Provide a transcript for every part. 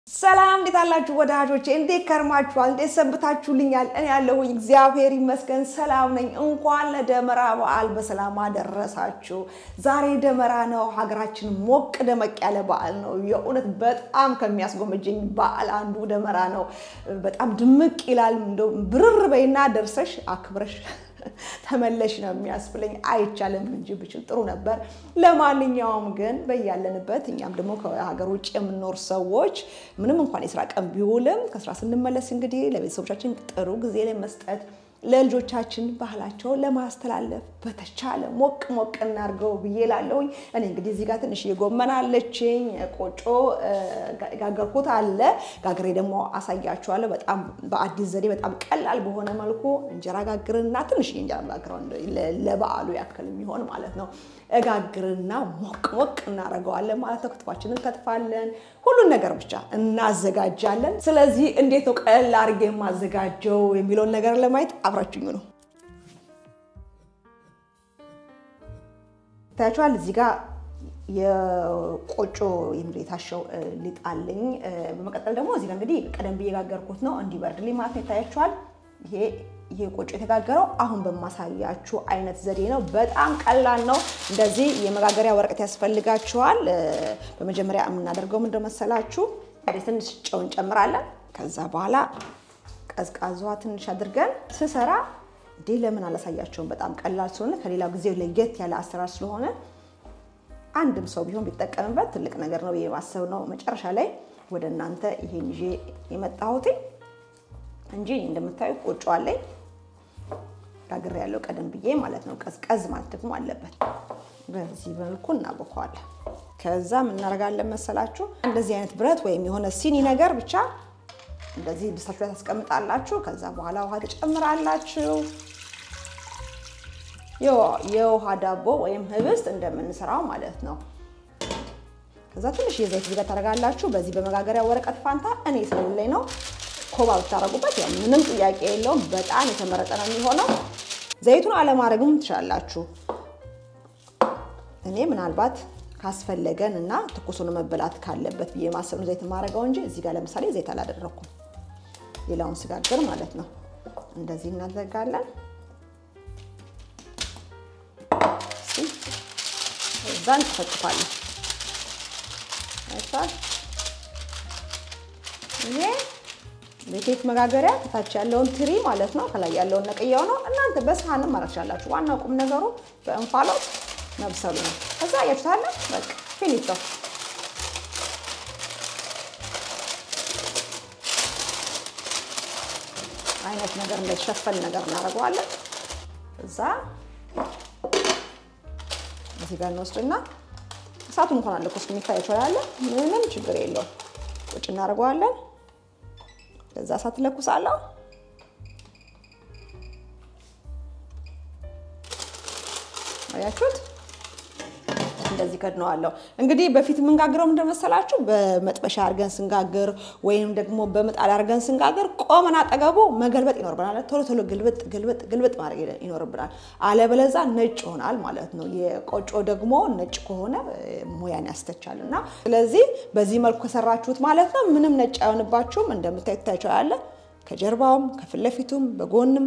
ሰላም እንዴት አላችሁ ወዳጆቼ? እንዴት ከርማችኋል? እንዴት ሰንብታችሁልኛል? እኔ ያለሁኝ እግዚአብሔር ይመስገን ሰላም ነኝ። እንኳን ለደመራ በዓል በሰላም አደረሳችሁ። ዛሬ ደመራ ነው። ሀገራችን ሞቅ ደመቅ ያለ በዓል ነው። የእውነት በጣም ከሚያስጎመጀኝ በዓል አንዱ ደመራ ነው። በጣም ድምቅ ይላል። እንደው ብርር በይና ደርሰሽ አክብረሽ ተመለሽ ነው የሚያስብለኝ። አይቻልም እንጂ ብችል ጥሩ ነበር። ለማንኛውም ግን በያለንበት እኛም ደግሞ ከሀገር ውጭ የምንኖር ሰዎች ምንም እንኳን የስራ ቀን ቢውልም ከስራ ስንመለስ እንግዲህ ለቤተሰቦቻችን ጥሩ ጊዜ ላይ መስጠት ለልጆቻችን ባህላቸውን ለማስተላለፍ በተቻለ ሞቅ ሞቅ እናድርገው ብዬ ላለሁኝ። እኔ እንግዲህ እዚህ ጋር ትንሽ ጎመን አለችኝ፣ ቆጮ ጋገርኩት አለ። ጋግሬ ደግሞ አሳያችኋለሁ። በጣም በአዲስ ዘዴ በጣም ቀላል በሆነ መልኩ እንጀራ ጋግርና ትንሽ እንጀራ ጋግረው ለበዓሉ ያክል የሚሆን ማለት ነው። እጋግርና ሞቅ ሞቅ እናደርገዋለን ማለት ነው። ክትፏችንን እንከትፋለን፣ ሁሉን ነገር ብቻ እናዘጋጃለን። ስለዚህ እንዴት ነው ቀለል አድርጌ የማዘጋጀው የሚለውን ነገር ለማየት አብራችኙ ነው። ታያችኋል። እዚህ ጋር የቆጮ የታሸው ሊጥ አለኝ። በመቀጠል ደግሞ እዚህ ጋር እንግዲህ ቀደም ብዬ የጋገርኩት ነው እንዲበርድልኝ ማለት ነው። ይታያችኋል። ይሄ ይሄ ቆጮ የተጋገረው አሁን በማሳያችሁ አይነት ዘዴ ነው። በጣም ቀላል ነው። እንደዚህ የመጋገሪያ ወረቀት ያስፈልጋችኋል። በመጀመሪያ የምናደርገው ምንድን መሰላችሁ? ትንሽ ጨው እንጨምራለን። ከዛ በኋላ ቀዝቃዟ ትንሽ አድርገን ስሰራ እንዴ ለምን አላሳያቸውም? በጣም ቀላል ስለሆነ ከሌላው ጊዜ ለየት ያለ አሰራር ስለሆነ አንድም ሰው ቢሆን ቢጠቀምበት ትልቅ ነገር ነው ብዬ ማሰብ ነው። መጨረሻ ላይ ወደ እናንተ ይሄን ይዤ የመጣሁት እንጂ እንደምታዩ ቆጮ አለኝ ጋግሬ ያለው ቀደም ብዬ ማለት ነው። ቀዝቀዝ ማለት ደግሞ አለበት። በዚህ መልኩ እናቦከዋለን። ከዛ ምን እናደርጋለን መሰላችሁ? እንደዚህ አይነት ብረት ወይም የሆነ ሲኒ ነገር ብቻ እንደዚህ ድስታችሁ ላይ ታስቀምጣላችሁ። ከዛ በኋላ ውሃ ትጨምራላችሁ። የውሃ ዳቦ ወይም ህብስት እንደምንሰራው ማለት ነው። ከዛ ትንሽ የዘይት ዝገት ታደርጋላችሁ። በዚህ በመጋገሪያ ወረቀት ፋንታ እኔ ስለሌለኝ ነው ኮባ ብታደርጉበት ያው ምንም ጥያቄ የለውም። በጣም የተመረጠ ነው የሚሆነው። ዘይቱን አለማድረግም ትችላላችሁ። እኔ ምናልባት ካስፈለገን እና ትኩሱን መበላት ካለበት ብዬ ማሰብ ነው ዘይት የማደርገው እንጂ እዚህ ጋር ለምሳሌ ዘይት አላደረኩም። ሌላውን ስጋግር ማለት ነው። እንደዚህ እናዘጋለን። እዛ እንጠፈጥፋለን። ይሄ የኬክ መጋገሪያ ከታች ያለውን ትሪ ማለት ነው። ከላይ ያለውን ነቅያው ነው። እናንተ በሳህንም ማድረግ ትችላላችሁ። ዋናው ቁም ነገሩ በእንፋሎት መብሰሉ ነው። ከዛ ያችታለ በቃ ፊኒቶ አይነት ነገር እንደተሸፈን ነገር እናደርገዋለን። እዛ እዚህ ጋር እንወስድና እሳቱን እንኳን አለ ኮስ የሚታያቸው ያለ ምንም ችግር የለውም። ቁጭ እናደርገዋለን። ከዛ እሳት ለኩሳለሁ። አያችሁት? እንደዚህ ከድነዋለሁ። እንግዲህ በፊት የምንጋግረው ምንድን መሰላችሁ? በመጥበሻ አድርገን ስንጋግር ወይም ደግሞ በምጣድ አድርገን ስንጋግር ቆመን አጠገቡ መገልበጥ ይኖርብናል። ቶሎ ቶሎ ግልብጥ ግልብጥ ግልብጥ ማድረግ ይኖርብናል። አለበለዛ ነጭ ይሆናል ማለት ነው። የቆጮ ደግሞ ነጭ ከሆነ ሙያን ያስተቻል እና ስለዚህ በዚህ መልኩ ከሰራችሁት ማለት ነው ምንም ነጭ አይሆንባችሁም። እንደምታዩት ታያችኋል። ከጀርባውም ከፊት ለፊቱም በጎንም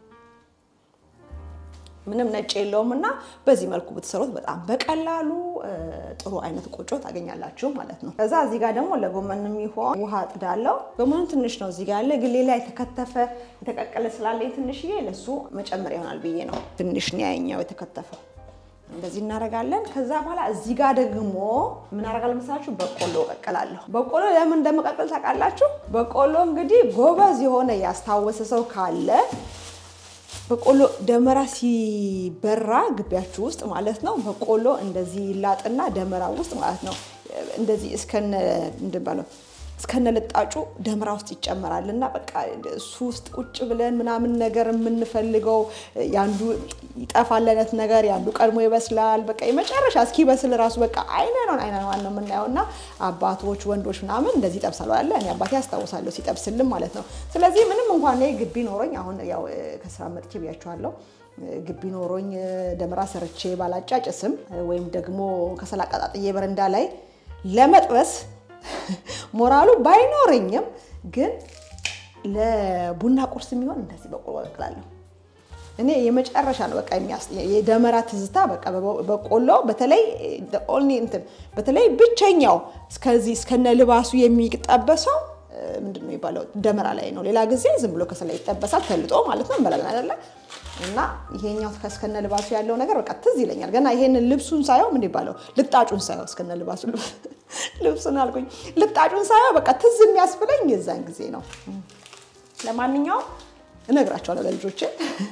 ምንም ነጭ የለውም እና በዚህ መልኩ ብትሰሩት በጣም በቀላሉ ጥሩ አይነት ቆጮ ታገኛላችሁ ማለት ነው። ከዛ እዚህ ጋር ደግሞ ለጎመን የሚሆን ውሃ ጥዳለው። ጎመኑ ትንሽ ነው እዚህ ጋር ያለ፣ ግን ሌላ የተከተፈ የተቀቀለ ስላለኝ ትንሽዬ ለሱ መጨመር ይሆናል ብዬ ነው። ትንሽ ነው ያኛው የተከተፈው። እንደዚህ እናደርጋለን። ከዛ በኋላ እዚህ ጋር ደግሞ ምን አደርጋለሁ መሰላችሁ? በቆሎ እቀቅላለሁ። በቆሎ ለምን እንደምቀቅል ታውቃላችሁ? በቆሎ እንግዲህ ጎበዝ የሆነ ያስታወሰ ሰው ካለ በቆሎ ደመራ ሲበራ ግቢያችሁ ውስጥ ማለት ነው። በቆሎ እንደዚህ ይላጥና ደመራ ውስጥ ማለት ነው እንደዚህ እስከነ ምንድን ባለው እስከነ ልጣጩ ደመራ ውስጥ ይጨመራል እና በቃ እሱ ውስጥ ቁጭ ብለን ምናምን ነገር የምንፈልገው ያንዱ ይጠፋል አይነት ነገር ያንዱ ቀድሞ ይበስላል። በቃ የመጨረሻ እስኪበስል ራሱ በቃ አይነ ነው አይነ ነው ነው የምናየው እና አባቶች ወንዶች ምናምን እንደዚህ ይጠብሳሉ አለ። እኔ አባቴ ያስታውሳለሁ ሲጠብስልም ማለት ነው። ስለዚህ ምንም እንኳን እኔ ግቢ ኖሮኝ አሁን ያው ከስራ መጥቼ ብያቸዋለሁ ግቢ ኖሮኝ ደመራ ሰርቼ ባላጫጭስም ወይም ደግሞ ከሰል አቀጣጥዬ በረንዳ ላይ ለመጥበስ ሞራሉ ባይኖረኝም ግን ለቡና ቁርስ የሚሆን እንደዚህ በቆሎ እቀቅላለሁ። እኔ የመጨረሻ ነው በቃ የሚያስ የደመራ ትዝታ በቃ በቆሎ በተለይ ኦንሊ እንትን በተለይ ብቸኛው እስከዚህ እስከነ ልባሱ የሚጠበሰው ምንድን ነው የሚባለው ደመራ ላይ ነው። ሌላ ጊዜ ዝም ብሎ ከሰላ ይጠበሳል ተልጦ ማለት ነው እንበላለን አይደለ? እና ይሄኛው እስከነ ልባሱ ያለው ነገር በቃ ትዝ ይለኛል። ገና ይሄንን ልብሱን ሳየው ምን ይባለው ልጣጩን ሳየው እስከነ ልባሱ ልብሱን አልኩኝ ልጣጩን ሳየው በቃ ትዝ የሚያስብለኝ የዛን ጊዜ ነው። ለማንኛውም እነግራቸዋለሁ ለልጆቼ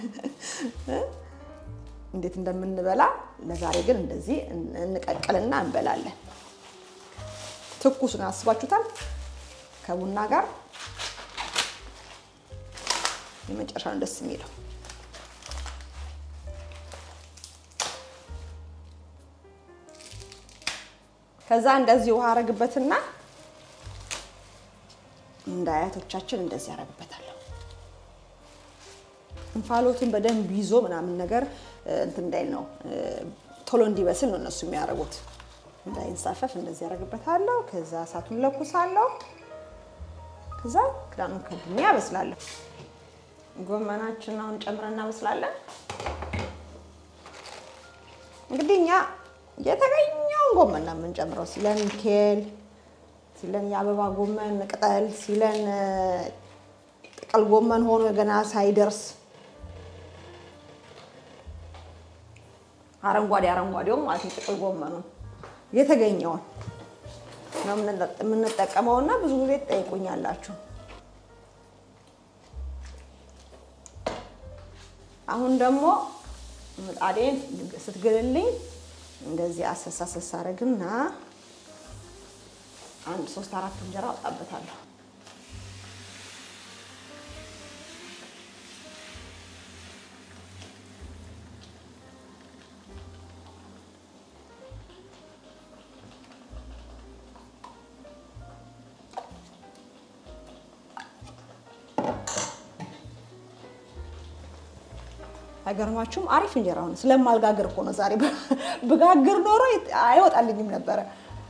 እንዴት እንደምንበላ። ለዛሬ ግን እንደዚህ እንቀቅልና እንበላለን። ትኩሱን አስባችሁታል? ከቡና ጋር የመጨረሻ ነው ደስ የሚለው። ከዛ እንደዚህ ውሃ አረግበትና እንደ አያቶቻችን እንደዚህ ያረግበታለሁ። እንፋሎቱን በደንብ ይዞ ምናምን ነገር እንትን እንዳይል ነው ቶሎ እንዲበስል ነው እነሱ የሚያደርጉት። እንዳይንሳፈፍ እንደዚህ ያደርግበታለሁ። ከዛ እሳቱን ለኩሳለሁ። ከዛ ክዳኑን ከድሜ ያበስላለሁ። ጎመናችንን አሁን ጨምረን እናበስላለን። እንግዲህ እኛ የተገኘውን ጎመን ነው የምንጨምረው። ሲለን ኬል፣ ሲለን የአበባ ጎመን ቅጠል፣ ሲለን ጥቅል ጎመን ሆኖ ገና ሳይደርስ አረንጓዴ አረንጓዴውም ማለት ነው ጥቅል ጎመኑን የተገኘውን ነው የምንጠቀመው እና ብዙ ጊዜ ትጠይቁኛላችሁ። አሁን ደግሞ ምጣዴን ስትግልልኝ እንደዚህ አሰሳ አሰሳ አረግና አንድ ሶስት አራት እንጀራ አወጣበታለሁ። አይገርማችሁም? አሪፍ እንጀራ ሆነ። ስለማልጋግር እኮ ነው ዛሬ። ብጋግር ኖሮ አይወጣልኝም ነበረ።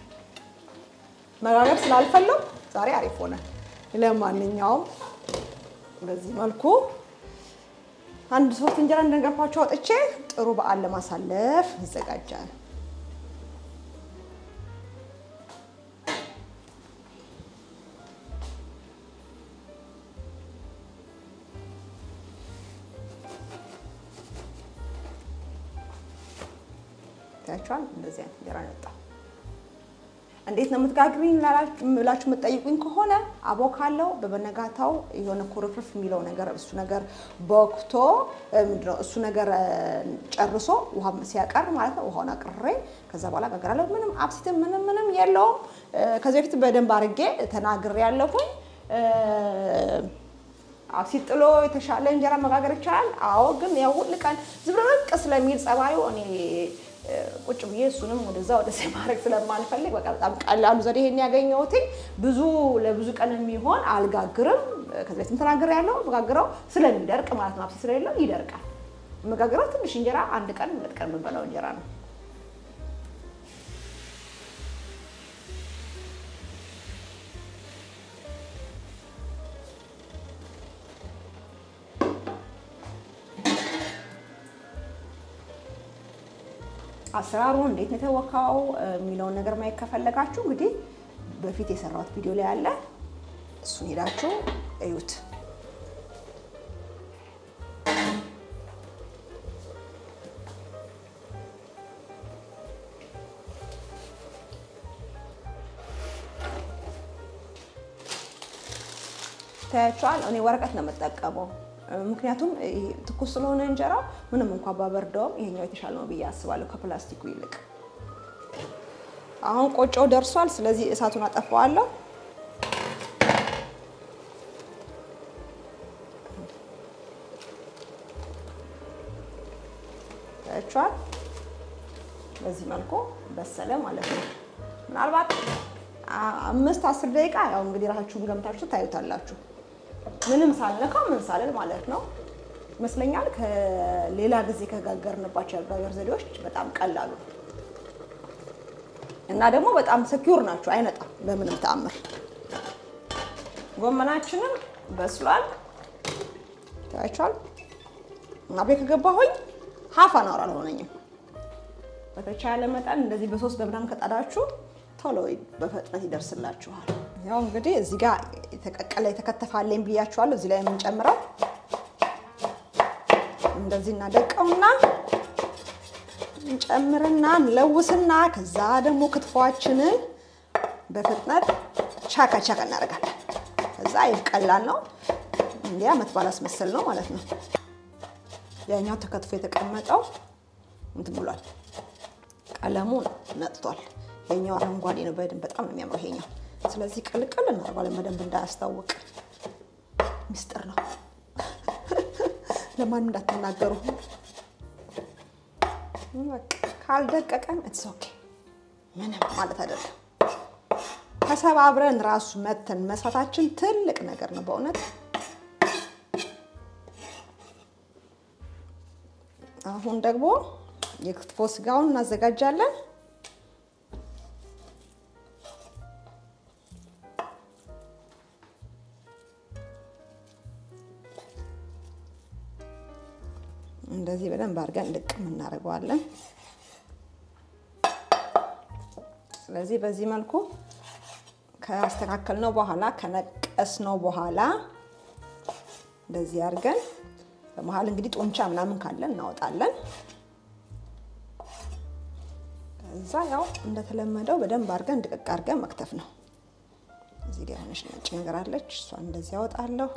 መጋገር ስላልፈለው ዛሬ አሪፍ ሆነ። ለማንኛውም በዚህ መልኩ አንድ ሶስት እንጀራ እንደነገርኳችሁ አውጥቼ ጥሩ በዓል ለማሳለፍ ይዘጋጃል። ታያችኋል። እንደዚህ አይነት እንጀራ ነጣ። እንዴት ነው የምትጋግሪኝ ብላችሁ የምትጠይቁኝ ከሆነ አቦካለው። በበነጋታው የሆነ ኩርፍርፍ የሚለው ነገር እሱ ነገር በወቅቶ ምንድነው እሱ ነገር ጨርሶ ውሃ ሲያቀር ማለት ነው። ውሃውን አቅሬ ከዛ በኋላ ጋግራለሁ። ምንም አብሲትም ምንም ምንም የለውም። ከዚህ በፊት በደንብ አድርጌ ተናግሬ ያለሁኝ። አብሲት ጥሎ የተሻለ እንጀራ መጋገር ይቻላል። አዎ፣ ግን ያው ሁል ቀን ዝብርቅርቅ ስለሚል ጸባዩ እኔ ቁጭ ብዬ እሱንም ወደዛ ወደዚ ማድረግ ስለማልፈልግ በቃ በጣም ቀላሉ ዘዴ ይሄን ያገኘሁት ብዙ ለብዙ ቀን የሚሆን አልጋግርም። ከዚህ በፊትም ተናግሬ ያለው መጋግረው ስለሚደርቅ ማለት ነው። አብሲት ስለሌለው ይደርቃል። መጋግረው ትንሽ እንጀራ አንድ ቀን ሁለት ቀን የምንበላው እንጀራ ነው። አሰራሩ እንዴት ነው የተወካው የሚለውን ነገር ማየት ከፈለጋችሁ እንግዲህ በፊት የሰራሁት ቪዲዮ ላይ አለ። እሱን ሄዳችሁ እዩት። ታያችኋል። እኔ ወረቀት ነው የምጠቀመው ምክንያቱም ትኩስ ስለሆነ እንጀራው ምንም እንኳን ባበርደውም ይሄኛው የተሻለ ነው ብዬ አስባለሁ ከፕላስቲኩ ይልቅ። አሁን ቆጮው ደርሷል። ስለዚህ እሳቱን አጠፋዋለሁ። ታያችኋል። በዚህ መልኩ በሰለ ማለት ነው። ምናልባት አምስት አስር ደቂቃ ያው እንግዲህ ራሳችሁን ገምታችሁ ታዩታላችሁ። ምንም ሳልነካው ምን ሳልል ማለት ነው ይመስለኛል። ከሌላ ጊዜ ከጋገርንባቸው የአጋገር ዘዴዎች በጣም ቀላሉ እና ደግሞ በጣም ሰኪውር ናቸው፣ አይነጣም በምንም ተአምር። ጎመናችንም በስሏል ታያችኋል። እና ቤት ከገባሁኝ ሀፍ አን አወር አልሆነኝም። በተቻለ መጠን እንደዚህ በሶስት በምናምን ከጣዳችሁ ቶሎ በፍጥነት ይደርስላችኋል። ያው እንግዲህ እዚህ ጋር የተቀቀለ የተከተፋለኝ ብያችኋለሁ። እዚህ ላይ የምንጨምረው እንደዚህ እናደቀውና እንጨምርና እንለውስና ከዛ ደግሞ ክትፏችንን በፍጥነት ቻካ ቻካ እናደርጋለን። ከዛ ይህ ቀላል ነው። እንዲያ ዓመት በዓል አስመሰል ነው ማለት ነው። ያኛው ተከትፎ የተቀመጠው እንትን ብሏል፣ ቀለሙ ነጥቷል። ይሄኛው አረንጓዴ ነው፣ በደንብ በጣም ነው የሚያምረው ይሄኛው። ስለዚህ ቅልቅል እናደርጋለን በደንብ እንዳያስታውቅ፣ ሚስጥር ነው። ለማንም እንዳትናገሩ። በቃ ካልደቀቀን ኢትስ ኦኬ ምንም ማለት አይደለም። ተሰባብረን ራሱ መተን መስራታችን ትልቅ ነገር ነው በእውነት። አሁን ደግሞ የክትፎ ስጋውን እናዘጋጃለን። እንደዚህ በደንብ አድርገን ልቅም እናደርገዋለን። ስለዚህ በዚህ መልኩ ካስተካከልነው በኋላ ከነቀስነው በኋላ እንደዚህ አድርገን በመሀል እንግዲህ ጡንቻ ምናምን ካለን እናወጣለን። ከዛ ያው እንደተለመደው በደንብ አድርገን ድቅቅ አድርገን መክተፍ ነው። እዚህ ጋር የሆነች ነጭ ነገር አለች፣ እሷን እንደዚህ ያወጣለሁ።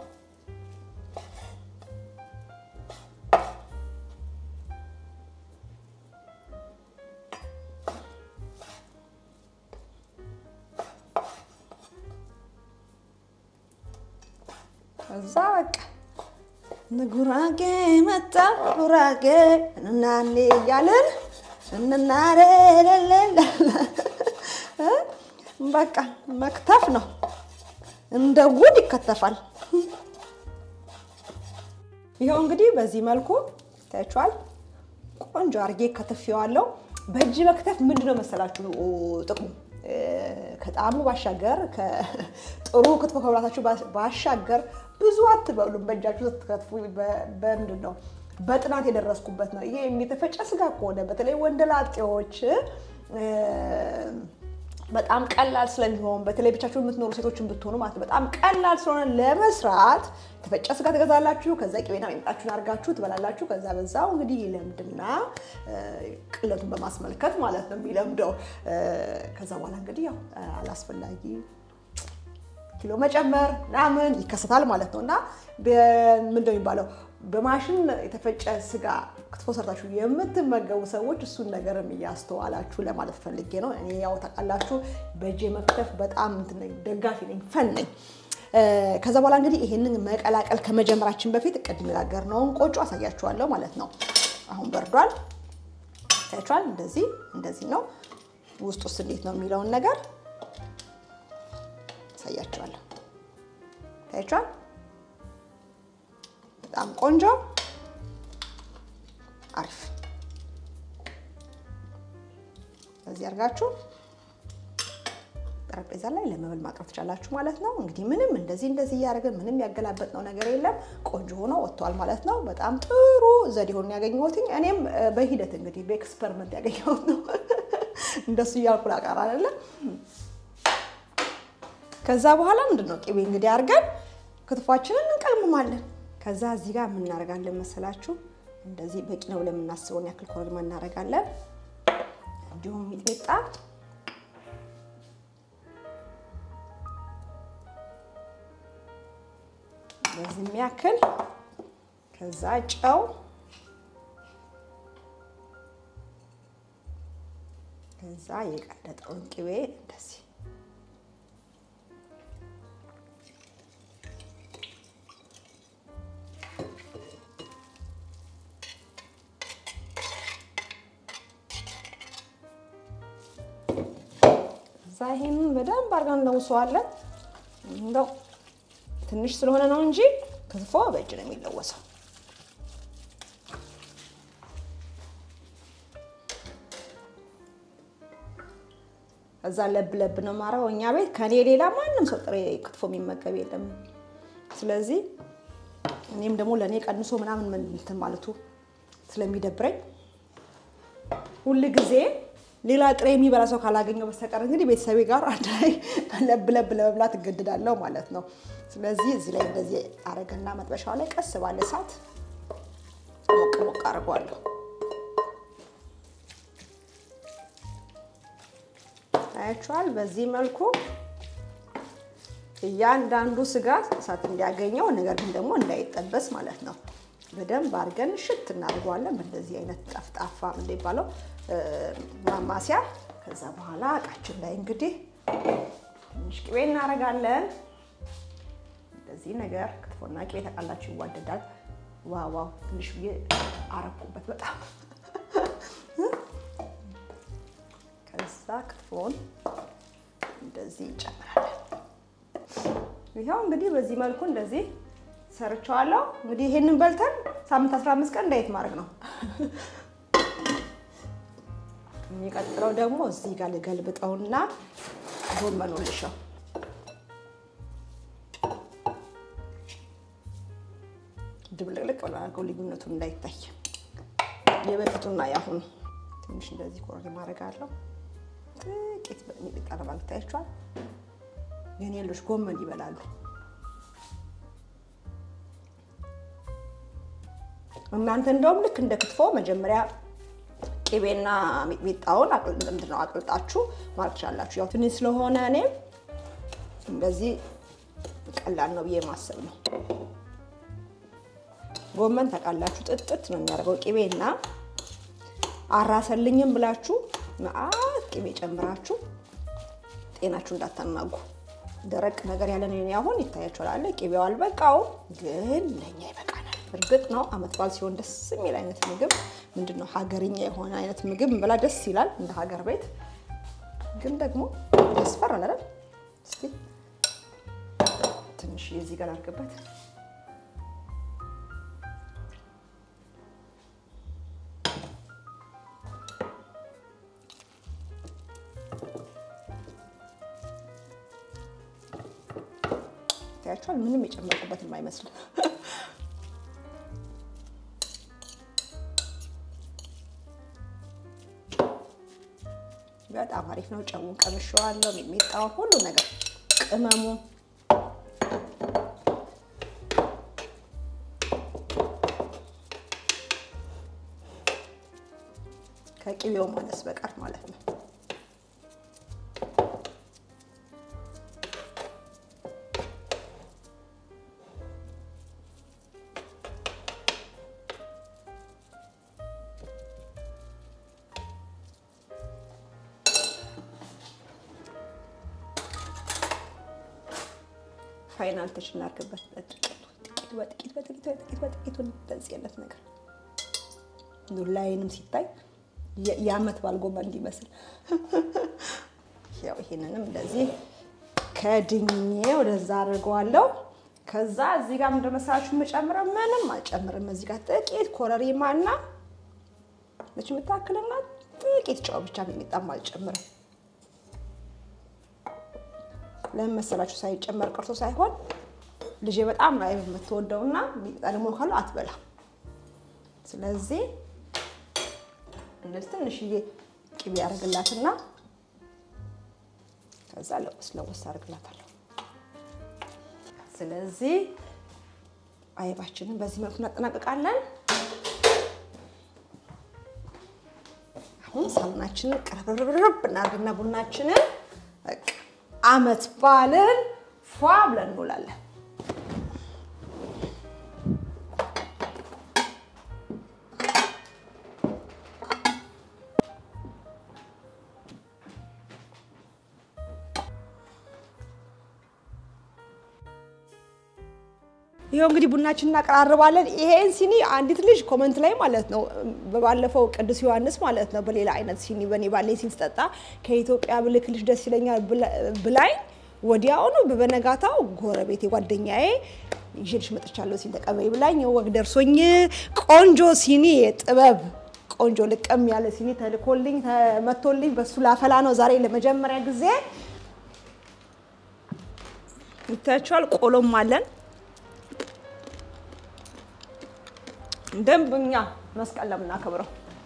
ከዛ በቃ ጉራጌ መጣ ጉራጌ እናኔ እያለን እንናረለለ በቃ መክተፍ ነው። እንደ ጉድ ይከተፋል። ይኸው እንግዲህ በዚህ መልኩ ታያችኋል። ቆንጆ አርጌ ከትፌዋለሁ። በእጅ መክተፍ ምንድነው መሰላችሁ ጥቅሙ? ከጣዕሙ ባሻገር ጥሩ ክትፎ ከብላታችሁ ባሻገር ብዙ አትበሉም። በእጃችሁ ስትከትፉ በምንድን ነው በጥናት የደረስኩበት ነው። ይሄ የተፈጨ ስጋ ከሆነ በተለይ ወንደላጤዎች በጣም ቀላል ስለሚሆን በተለይ ብቻችሁ የምትኖሩ ሴቶችን ብትሆኑ ማለት ነው በጣም ቀላል ስለሆነ ለመስራት የተፈጨ ስጋ ትገዛላችሁ። ከዛ ቅቤና ሚጣችሁን አድርጋችሁ ትበላላችሁ። ከዛ በዛው እንግዲህ ይለምድና ቅለቱን በማስመልከት ማለት ነው የሚለምደው። ከዛ በኋላ እንግዲህ ያው አላስፈላጊ ኪሎ መጨመር ምናምን ይከሰታል ማለት ነው እና ምንድነው የሚባለው በማሽን የተፈጨ ስጋ ክትፎ ሰርታችሁ የምትመገቡ ሰዎች እሱን ነገርም እያስተዋላችሁ ለማለት ፈልጌ ነው። እኔ ያው ታውቃላችሁ በእጄ መክተፍ በጣም ደጋፊ ነኝ፣ ፈን ነኝ። ከዛ በኋላ እንግዲህ ይሄንን መቀላቀል ከመጀመራችን በፊት ቅድም የጋገርነውን ቆጮ አሳያችኋለሁ ማለት ነው። አሁን በርዷል፣ ታያችኋል። እንደዚህ እንደዚህ ነው። ውስጥ ውስጥ እንዴት ነው የሚለውን ነገር አሳያችኋለሁ። ታያችኋል። በጣም ቆንጆ አሪፍ። በዚህ አድርጋችሁ ጠረጴዛ ላይ ለመብል ማቅረብ ትችላላችሁ ማለት ነው። እንግዲህ ምንም እንደዚህ እንደዚህ እያደረግን ምንም ያገላበጥነው ነገር የለም። ቆንጆ ሆኖ ወጥቷል ማለት ነው። በጣም ጥሩ ዘዴ ሆኖ ያገኘሁት እኔም በሂደት እንግዲህ በኤክስፐሪመንት ያገኘሁት ነው። እንደሱ እያልኩ ላቀር አይደለም። ከዛ በኋላ ምንድን ነው ቅቤ እንግዲህ አድርገን ክትፏችንን እንቀልሙማለን። ከዛ እዚህ ጋር የምናደርጋለን መሰላችሁ እንደዚህ በቂ ነው ብለን የምናስበውን ያክል ኮረሪማ እናደርጋለን። እንዲሁም ሚጥሚጣ በዚህ የሚያክል ከዛ ጨው ከዛ የቀለጠውን ቅቤ እንደዚህ እዛ ይሄንን በደንብ አድርገን እንለውሰዋለን። እንደው ትንሽ ስለሆነ ነው እንጂ ክትፎ በእጅ ነው የሚለወሰው። እዛ ለብ ለብ ነው ማረው። እኛ ቤት ከኔ ሌላ ማንም ሰው ጥሬ ክትፎ የሚመገብ የለም። ስለዚህ እኔም ደግሞ ለእኔ ቀንሶ ምናምን ምን እንትን ማለቱ ስለሚደብረኝ ሁል ጊዜ ሌላ ጥሬ የሚበላ ሰው ካላገኘው በስተቀር እንግዲህ ቤተሰቤ ጋር አንድ ላይ ለብ ለብ ለመብላት እገድዳለሁ ማለት ነው። ስለዚህ እዚህ ላይ እንደዚህ አረገና መጥበሻው ላይ ቀስ ባለ እሳት ሞቅ ሞቅ አድርጓለሁ። ታያችኋል። በዚህ መልኩ እያንዳንዱ ስጋ እሳት እንዲያገኘው ነገር ግን ደግሞ እንዳይጠበስ ማለት ነው። በደንብ አድርገን ሽት እናደርገዋለን በእንደዚህ አይነት ጠፍጣፋ እንደሚባለው ማማሲያ። ከዛ በኋላ እቃችን ላይ እንግዲህ ትንሽ ቅቤ እናደርጋለን። እንደዚህ ነገር ክትፎና ቅቤ ተቃላችሁ ይዋደዳል። ዋዋው ትንሽ ብዬ አረኩበት በጣም ከዛ ክትፎን እንደዚህ እንጨምራለን። ይኸው እንግዲህ በዚህ መልኩ እንደዚህ ሰርቸዋለሁ። እንግዲህ ይሄንን በልተን ሳምንት 15 ቀን እንዳየት ማድረግ ነው። የሚቀጥለው ደግሞ እዚህ ጋር ልገልብጠውና ጎመኑ ልሸው ድብልቅልቅ ብሎ አድርገው ልዩነቱን እንዳይታይ የበፊቱና ያሁኑ ትንሽ እንደዚህ ኮረሪማ አደርጋለሁ። ጥቂት ሚጥሚጣ ለማለት ታያችኋል። የኔ ልጆች ጎመን ይበላሉ። እናንተ እንደውም ልክ እንደ ክትፎ መጀመሪያ ቅቤና ሚጥሚጣውን ምንድን ነው አቅልጣችሁ ማለት ትችላላችሁ። ያው ትንሽ ስለሆነ እኔ እንደዚህ ቀላል ነው ብዬ ማሰብ ነው። ጎመን ታውቃላችሁ ጥጥት ነው የሚያደርገው። ቅቤና አራሰልኝም ብላችሁ መዓት ቅቤ ጨምራችሁ ጤናችሁ እንዳታናጉ። ደረቅ ነገር ያለን እኔ አሁን ይታያችኋል አለ ቅቤው አልበቃውም፣ ግን ለእኛ ይበቃናል። እርግጥ ነው አመት በዓል ሲሆን ደስ የሚል አይነት ምግብ ምንድን ነው ሀገርኛ የሆነ አይነት ምግብ እንበላ ደስ ይላል፣ እንደ ሀገር ቤት ግን ደግሞ ያስፈራል አይደል? እስኪ ትንሽ የዚህ ጋር አድርግበት ታያችኋል። ምንም የጨመቁበት የማይመስል በጣም አሪፍ ነው። ጨውን ቀምሼዋለሁ፣ ሚጥሚጣውን፣ ሁሉ ነገር ቅመሙ ከቅቤው ማነስ በቀር ማለት ነው። ፋይናል ተች እናድርግበት። በጥቂቱ በጥቂት በጥቂት በጥቂት በጥቂቱ እንደዚህ አይነት ነገር ላይንም ሲታይ የአመት በዓል ጎመን እንዲመስል ያው ይሄንንም እንደዚህ ከድኜ ወደዛ አድርገዋለሁ። ከዛ እዚህ ጋር ምንድን መሰላችሁ የምጨምረው ምንም አልጨምርም። እዚህ ጋር ጥቂት ኮረሪማና ነች የምታክልና ጥቂት ጨው ብቻ የሚጣም አልጨምርም። ለምን መሰላችሁ? ሳይጨመር ቀርቶ ሳይሆን ልጄ በጣም ነው አይብ የምትወደውና ሚጥሚጣ ደግሞ ካሉ አትበላ። ስለዚህ እንደዚህ ትንሽዬ ቅቤ ያደርግላትና ከዛ ለውስ ለውስ አደርግላታለሁ። ስለዚህ አይባችንን በዚህ መልኩ እናጠናቀቃለን። አሁን ሳሙናችንን ቅርብርብርብ እናድርግና ቡናችንን በቃ አመት በዓልን ፏ ብለን እንውላለን። ይኸው እንግዲህ ቡናችን እናቀራርባለን። ይሄን ሲኒ አንዲት ልጅ ኮመንት ላይ ማለት ነው በባለፈው ቅዱስ ዮሐንስ ማለት ነው በሌላ አይነት ሲኒ በኔ ባለኝ ሲኒ ስጠጣ ከኢትዮጵያ ብልክልሽ ደስ ይለኛል ብላኝ ወዲያውኑ በበነጋታው ጎረቤቴ ጓደኛዬ ይዤልሽ መጥቻለሁ ሲል ተቀበይ ብላኝ ወግ ደርሶኝ ቆንጆ ሲኒ የጥበብ ቆንጆ ልቅም ያለ ሲኒ ተልኮልኝ ተመቶልኝ በሱ ላፈላ ነው ዛሬ ለመጀመሪያ ጊዜ። ይታያችኋል። ቆሎም አለን ደንብኛ መስቀል ለምናከብረው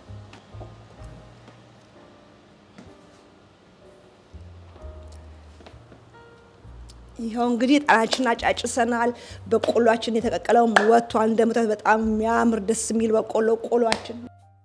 ይኸው እንግዲህ ጣናችን አጫጭሰናል። በቆሏችን የተቀቀለው ወጥቷል። እንደምታዩት በጣም የሚያምር ደስ የሚል በቆሎ ቆሏችን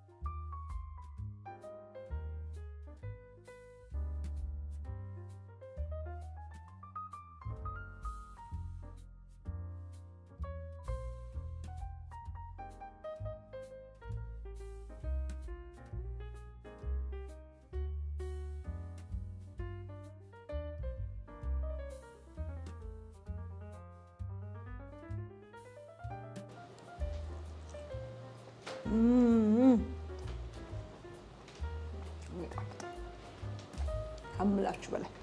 ከምላችሁ በላይ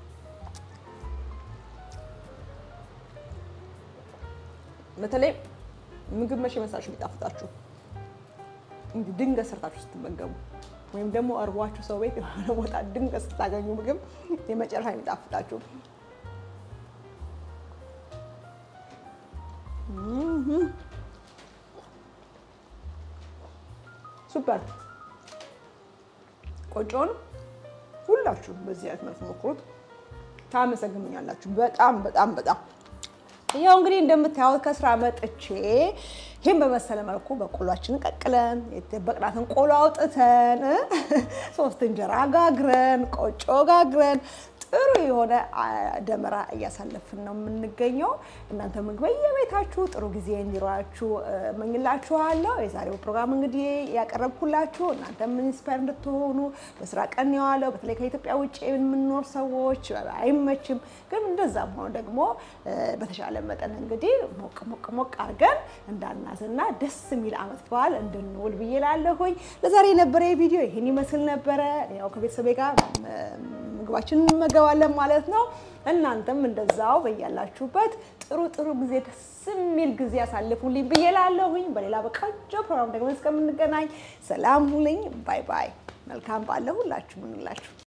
በተለይ ምግብ መቼ መሳችሁ ቢጣፍጣችሁ እንዲህ ድንገት ሰርታችሁ ስትመገቡ ወይም ደግሞ እርቧችሁ ሰው ቤት የሆነ ቦታ ድንገት ስታገኙ ምግብ የመጨረሻ የሚጣፍጣችሁ ሱፐር ቆጮን ሁላችሁም በዚህ አይነት መልኩ ሞክሩት። ታመሰግኑኛላችሁ። በጣም በጣም በጣም ያው እንግዲህ እንደምታዩት ከስራ መጥቼ ይህን በመሰለ መልኩ በቆሏችንን ቀቅለን የደበቅናትን ቆሎ አውጥተን ሶስት እንጀራ ጋግረን ቆጮ ጋግረን ጥሩ የሆነ ደመራ እያሳለፍን ነው የምንገኘው። እናንተ ምግብ በየቤታችሁ ጥሩ ጊዜ እንዲሯችሁ እመኝላችኋለሁ። የዛሬው ፕሮግራም እንግዲህ ያቀረብኩላችሁ እናንተም ኢንስፓየር እንድትሆኑ በስራ ቀን የዋለው በተለይ ከኢትዮጵያ ውጭ የምንኖር ሰዎች አይመችም፣ ግን እንደዛም ሆኖ ደግሞ በተሻለ መጠን እንግዲህ ሞቅ ሞቅ ሞቅ አድርገን እንዳናዝና ደስ የሚል አመት በዓል እንድንውል ብዬ ላለሁኝ። ለዛሬ የነበረ ቪዲዮ ይህን ይመስል ነበረ። ያው ከቤተሰቤ ጋር ምግባችን እንመገባለን ማለት ነው። እናንተም እንደዛው በያላችሁበት ጥሩ ጥሩ ጊዜ ደስ የሚል ጊዜ ያሳልፉልኝ ብዬ ላለሁኝ። በሌላ በቆንጆ ፕሮግራም ደግሞ እስከምንገናኝ ሰላም ሁልኝ። ባይ ባይ። መልካም ባለ ሁላችሁ ምንላችሁ